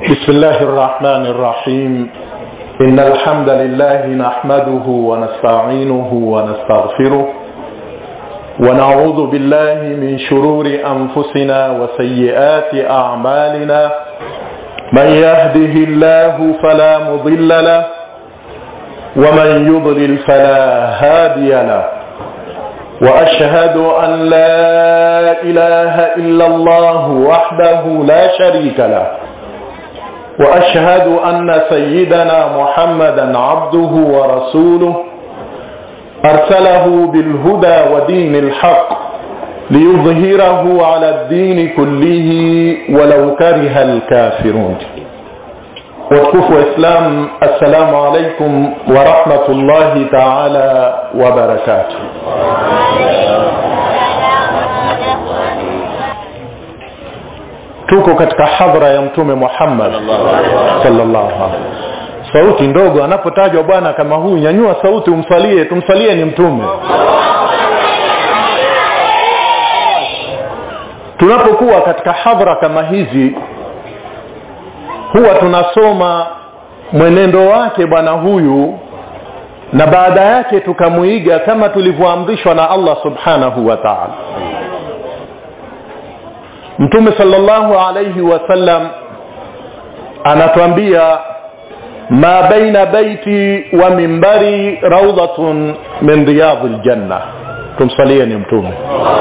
بسم الله الرحمن الرحيم إن الحمد لله نحمده ونستعينه ونستغفره ونعوذ بالله من شرور أنفسنا وسيئات أعمالنا من يهده الله فلا مضل له ومن يضلل فلا هادي له واشهد ان لا اله الا الله وحده لا شريك له واشهد ان سيدنا محمدا عبده ورسوله ارسله بالهدى ودين الحق ليظهره على الدين كله ولو كره الكافرون watukufu waislam assalamu alaikum warahmatullahi taala wabarakatuh tuko katika hadhara ya mtume muhammad sallallahu alaihi sauti ndogo anapotajwa bwana kama huyu nyanyua sauti umsalie tumsalie ni mtume tunapokuwa katika hadhara kama hizi huwa tunasoma mwenendo wake bwana huyu na baada yake tukamuiga kama tulivyoamrishwa na allah subhanahu wa taala mtume salllahu alaihi wasallam anatwambia ma baina baiti wa mimbari raudhatun min riyadhi ljanna tumsalie ni mtume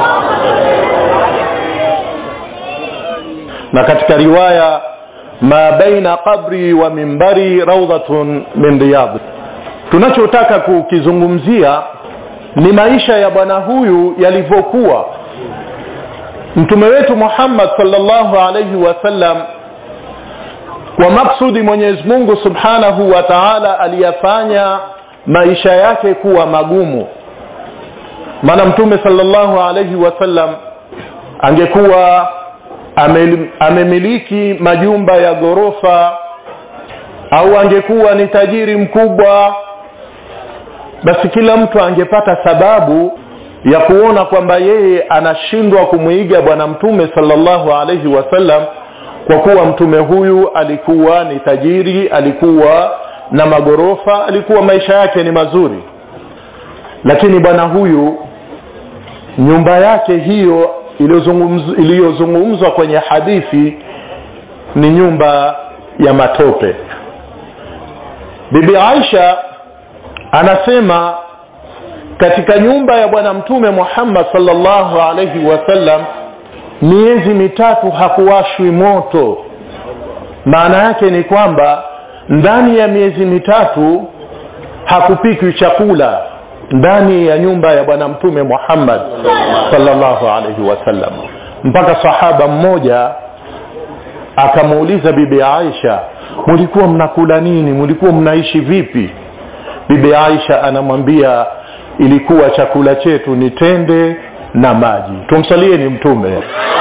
na katika riwaya ma baina qabri wa mimbari raudhatun min riyadh tunachotaka kukizungumzia ni maisha ya bwana huyu yalivyokuwa mtume wetu muhammad salllahu alaihi wasallam kwa maksudi mwenyezi mungu subhanahu wa taala aliyafanya maisha yake kuwa magumu maana mtume salllahu alaihi wasallam angekuwa amemiliki majumba ya ghorofa au angekuwa ni tajiri mkubwa basi kila mtu angepata sababu ya kuona kwamba yeye anashindwa kumwiga bwana mtume salllahu alaihi wasallam kwa kuwa mtume huyu alikuwa ni tajiri alikuwa na maghorofa alikuwa maisha yake ni mazuri lakini bwana huyu nyumba yake hiyo iliyozungumzwa kwenye hadithi ni nyumba ya matope bibi aisha anasema katika nyumba ya bwana mtume muhammad salllahu alaihi wasallam miezi mitatu hakuwashwi moto maana yake ni kwamba ndani ya miezi mitatu hakupikwi chakula ndani ya nyumba ya bwana mtume muhammad salllahu alaihi wasallam mpaka sahaba mmoja akamuuliza bibi aisha mulikuwa mnakula nini mulikuwa mnaishi vipi bibi aisha anamwambia ilikuwa chakula chetu ni tende na maji tumsalie ni mtume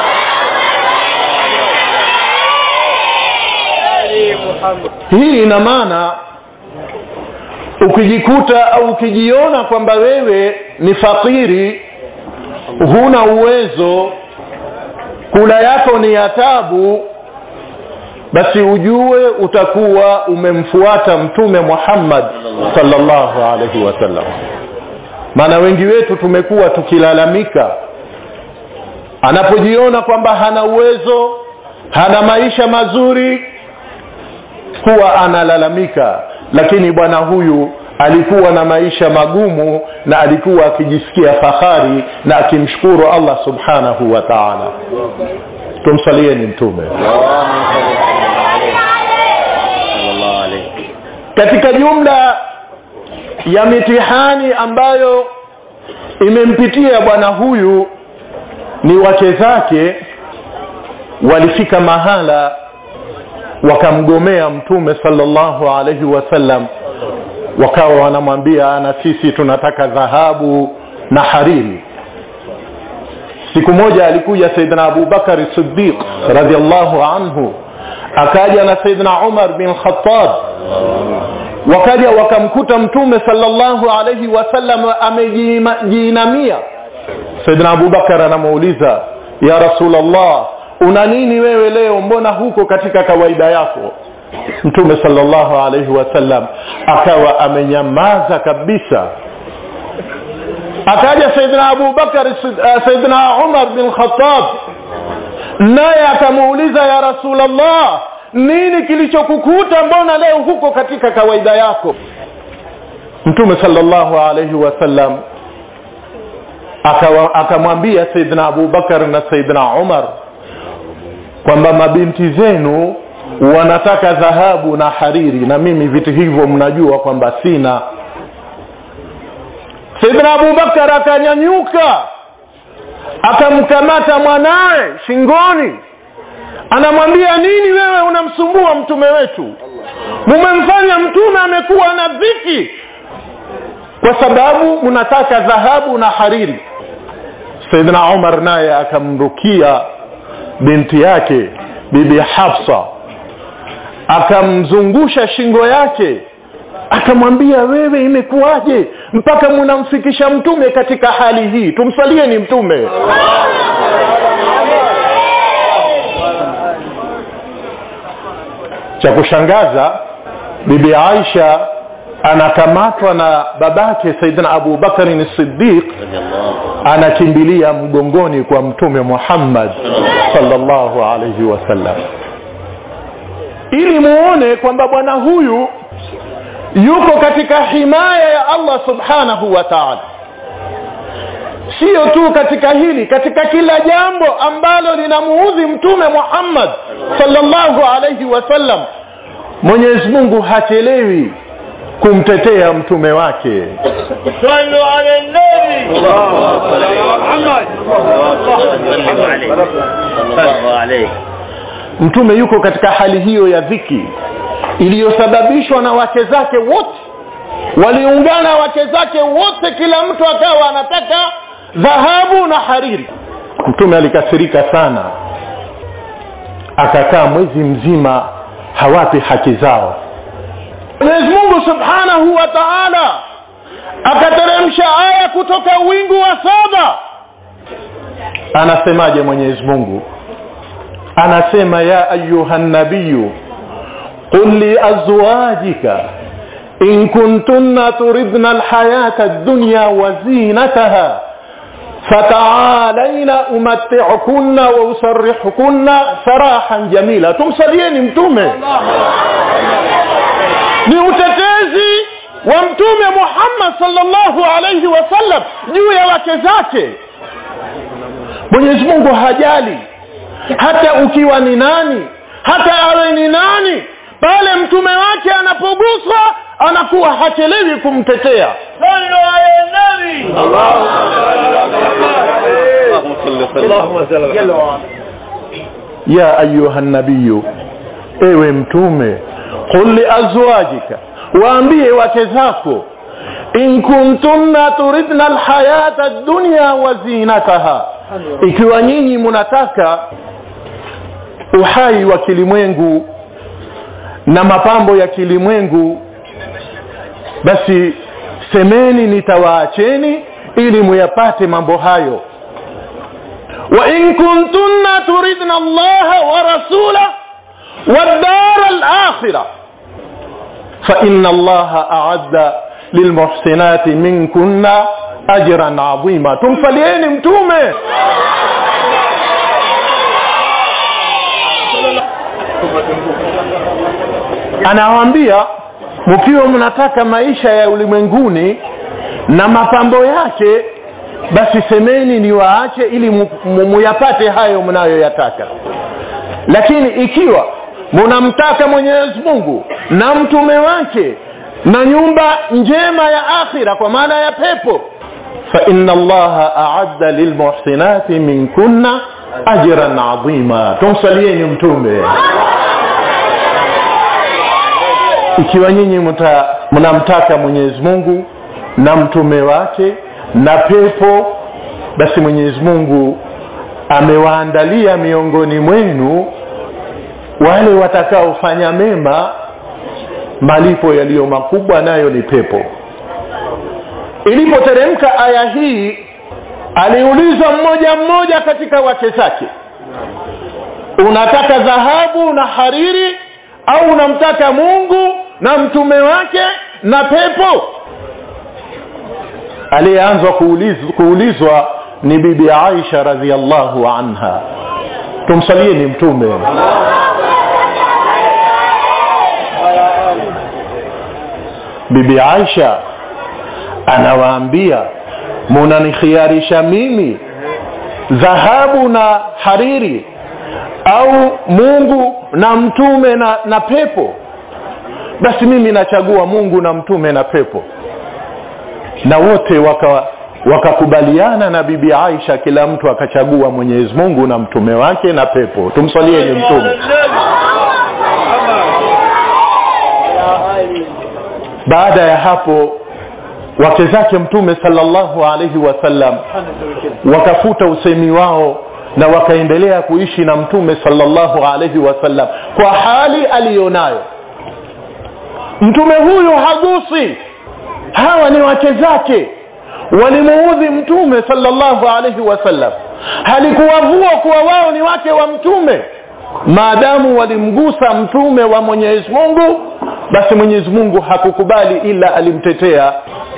hii ina maana ukijikuta au ukijiona kwamba wewe ni fakiri huna uwezo kula yako ni ya tabu basi ujue utakuwa umemfuata mtume muhammad salllahu alaihi wasallam maana wengi wetu tumekuwa tukilalamika anapojiona kwamba hana uwezo hana maisha mazuri huwa analalamika lakini bwana huyu alikuwa na maisha magumu na alikuwa akijisikia fahari na akimshukuru allah subhanahu wa taala tumsalieni mtume katika jumla ya mitihani ambayo imempitia bwana huyu ni wake zake walifika mahala wakamgomea mtume salllahu alaihi wasallam wakawa wanamwambia na sisi tunataka dhahabu na hariri siku moja alikuja saidna abubakari sidiq radiallahu anhu akaja na saidna umar bin khatab wakaja wakamkuta mtume salllahu alaihi wasallam amejiinamia saidna abubakar anamuuliza ya rasulllah una nini wewe leo mbona huko katika kawaida yako mtume salllahu alaihi wasallam akawa amenyamaza kabisa akaja saidina abubakar uh, saidina umar bin khatab naye akamuuliza ya rasulllah nini kilichokukuta mbona leo huko katika kawaida yako mtume salllahu alaihi wasallam akamwambia saidina abubakar na saidina umar kwamba mabinti zenu wanataka dhahabu na hariri na mimi vitu hivyo mnajua kwamba sina saidina abubakar akanyanyuka akamkamata mwanaye shingoni anamwambia nini wewe unamsumbua mtume wetu mumemfanya mtume amekuwa na dhiki kwa sababu mnataka dhahabu na hariri saidina umar naye akamrukia binti yake bibi hafsa akamzungusha shingo yake akamwambia wewe imekuwaje mpaka munamfikisha mtume katika hali hii tumsalie ni mtume cha kushangaza bibi aisha anakamatwa na babake saidina abu bakarin sidiq anakimbilia mgongoni kwa mtume muhammad salllahu alaihi wasallam ili muone kwamba bwana huyu yuko katika himaya ya allah subhanahu wa taala siyo tu katika hili katika kila jambo ambalo linamuudhi mtume muhammad salllahu alaihi wasallam mwenyezi mungu hachelewi kumtetea mtume wake صلوا على النبي محمد صلى الله عليه mtume yuko katika hali hiyo ya dhiki iliyosababishwa na wake zake wote waliungana wake zake wote kila mtu akawa anataka dhahabu na hariri mtume alikasirika sana akakaa mwezi mzima hawapi haki zao mwenyezi mungu subhanahu wa taala akateremsha aya kutoka wingu wa saba anasemaje mwenyezi mungu anasema ya ayuha nabiyu qul liazwajika in kuntunna turidna alhayata ad-dunya wa zinataha fata'alayna umatti'kunna wa usarrihkunna sarahan jamila tumsalieni mtume ni utetezi wa mtume Muhammad sallallahu alayhi wasallam juu ya wake zake Mwenyezi Mungu hajali hata ukiwa ni nani hata awe ni nani pale mtume wake anapoguswa anakuwa hachelewi kumtetea صلوا على النبي اللهم صل وسلم ya ayuha nabiyu ewe mtume qul liazwajika waambie wake zako in kuntunna turidna alhayata ad-dunya wa zinataha ikiwa nyinyi mnataka uhai wa kilimwengu na mapambo ya kilimwengu basi semeni nitawaacheni ili muyapate mambo hayo وإن كنتن تردن الله ورسوله والدار الآخرة فإن الله أعد للمحسنات منكن أجرا عظيما تمفليين متومة anawaambia mkiwa mnataka maisha ya ulimwenguni na mapambo yake basi semeni ni waache ili mu- mu- muyapate hayo mnayoyataka lakini ikiwa munamtaka mwenyezi mungu na mtume wake na nyumba njema ya akhira kwa maana ya pepo faina allaha aadda lilmuhsinati minkunna ajran adhima tumsalieni mtume ikiwa nyinyi mta- mnamtaka mwenyezi mungu na mtume wake na pepo basi mwenyezi mungu amewaandalia miongoni mwenu wale watakaofanya mema malipo yaliyo makubwa nayo ni pepo ilipoteremka aya hii aliulizwa mmoja mmoja katika wake zake unataka dhahabu na hariri au unamtaka mungu na mtume wake na pepo aliyeanzwa kuulizwa, kuulizwa ni bibi aisha radiallahu anha tumsalieni mtume bibi aisha anawaambia munanikhiarisha mimi dhahabu na hariri au mungu na mtume na, na pepo basi mimi nachagua mungu na mtume na pepo na wote waka wakakubaliana na bibi aisha kila mtu akachagua mwenyezi mungu na mtume wake na pepo tumswalieni mtume baada ya hapo wake zake mtume salllahu alaihi wasallam wakafuta usemi wao na wakaendelea kuishi na mtume salllahu alaihi wasallam kwa hali aliyonayo mtume huyu hagusi hawa ni wake zake walimuudhi mtume salllahu alaihi wasallam halikuwavua kuwa wao ni wake wa mtume maadamu walimgusa mtume wa mwenyezi mungu basi mwenyezi mungu hakukubali ila alimtetea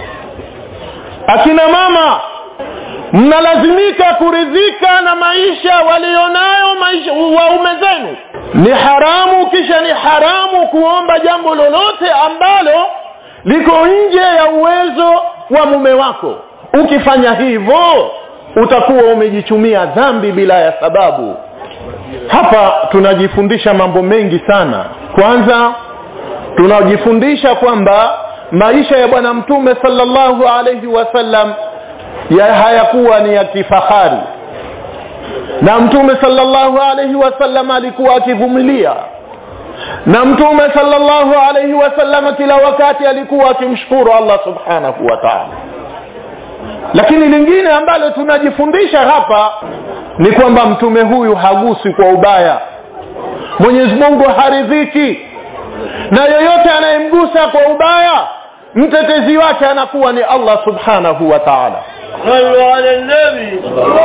akina mama mnalazimika kuridhika na maisha walionayo maisha waume zenu ni haramu kisha ni haramu kuomba jambo lolote ambalo liko nje ya uwezo wa mume wako ukifanya hivyo utakuwa umejichumia dhambi bila ya sababu hapa tunajifundisha mambo mengi sana kwanza tunajifundisha kwamba maisha ya bwana mtume salllahu alaihi wasallam ya hayakuwa ni ya kifahari na mtume salllahu alaihi wasallam alikuwa akivumilia na mtume salllahu alaihi wasallam kila wakati alikuwa akimshukuru allah subhanahu wa taala lakini lingine ambalo tunajifundisha hapa ni kwamba mtume huyu hagusi kwa ubaya mwenyezi mungu haridhiki na yoyote anayemgusa kwa ubaya mtetezi wake anakuwa ni allah subhanahu wa taala صلوا على النبي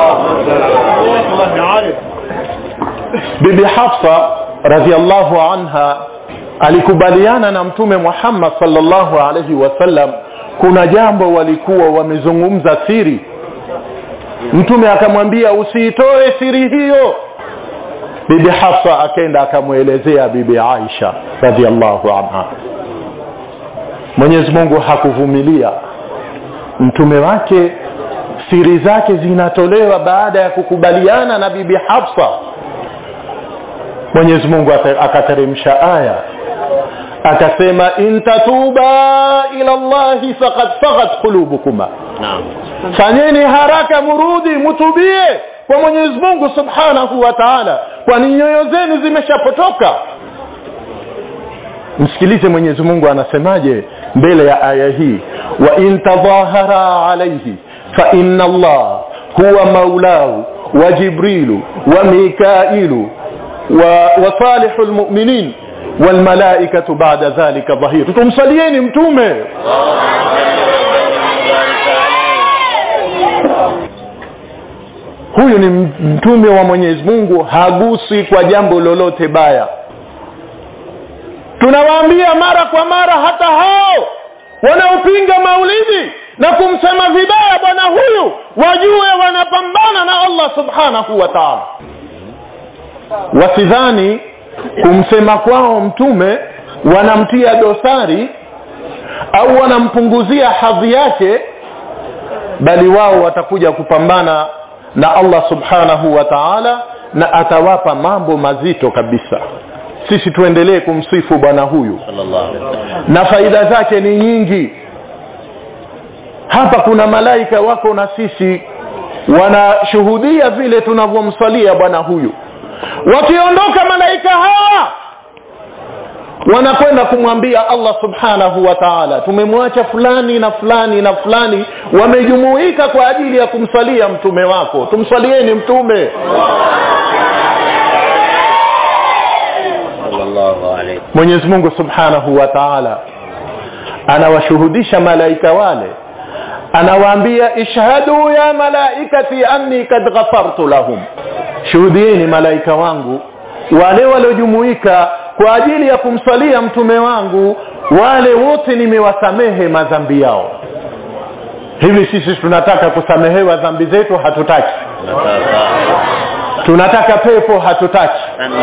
bibi hafsa radiallahu anha alikubaliana na mtume muhammad salllahu alaihi wasallam kuna jambo walikuwa wamezungumza siri mtume akamwambia usiitoe siri hiyo bibi hafsa akenda akamwelezea bibi aisha radiallahu anha mwenyezi mungu hakuvumilia mtume wake siri zake zinatolewa baada ya kukubaliana na bibi hafsa mwenyezi mungu akateremsha aya akasema in tatuba ila llahi faqad fagat qulubukuma fanyeni haraka murudi mutubie kwa mwenyezi mungu subhanahu wa taala kwani nyoyo zenu zimeshapotoka msikilize mwenyezi mungu anasemaje mbele ya aya hii wa in tadhahara alaihi fa inna allah huwa maulahu wa jibrilu wa mikailu وصالح المؤمنين والملائكة بعد ذلك ظهير tumsalieni mtume huyu ni mtume wa mwenyezi mungu hagusi kwa jambo lolote baya tunawaambia mara kwa mara hata hao wanaopinga maulidi na kumsema vibaya bwana huyu wajue wanapambana na allah subhanahu wa taala wasidhani kumsema kwao mtume wanamtia dosari au wanampunguzia hadhi yake bali wao watakuja kupambana na allah subhanahu wa taala na atawapa mambo mazito kabisa sisi tuendelee kumsifu bwana huyu na faida zake ni nyingi hapa kuna malaika wako na sisi wanashuhudia vile tunavyomsalia bwana huyu wakiondoka malaika hawa wanakwenda kumwambia allah subhanahu wa taala tumemwacha fulani na fulani na fulani wamejumuika kwa ajili ya kumsalia mtume wako tumsalieni mtume mwenyezi mungu subhanahu wa taala anawashuhudisha malaika wale anawaambia ishhadu ya malaikati anni kad ghafartu lahum shuhudieni malaika wangu wale waliojumuika kwa ajili ya kumswalia mtume wangu wale wote nimewasamehe madhambi yao hivi sisi tunataka kusamehewa dhambi zetu hatutaki tunataka pepo hatutaki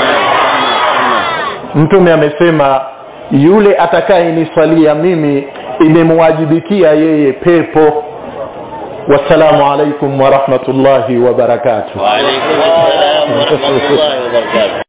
mtume amesema yule atakayeniswalia mimi imemwajibikia yeye pepo wassalamu alaikum warahmatullahi wabarakatuh وعليكم السلام ورحمة الله وبركاته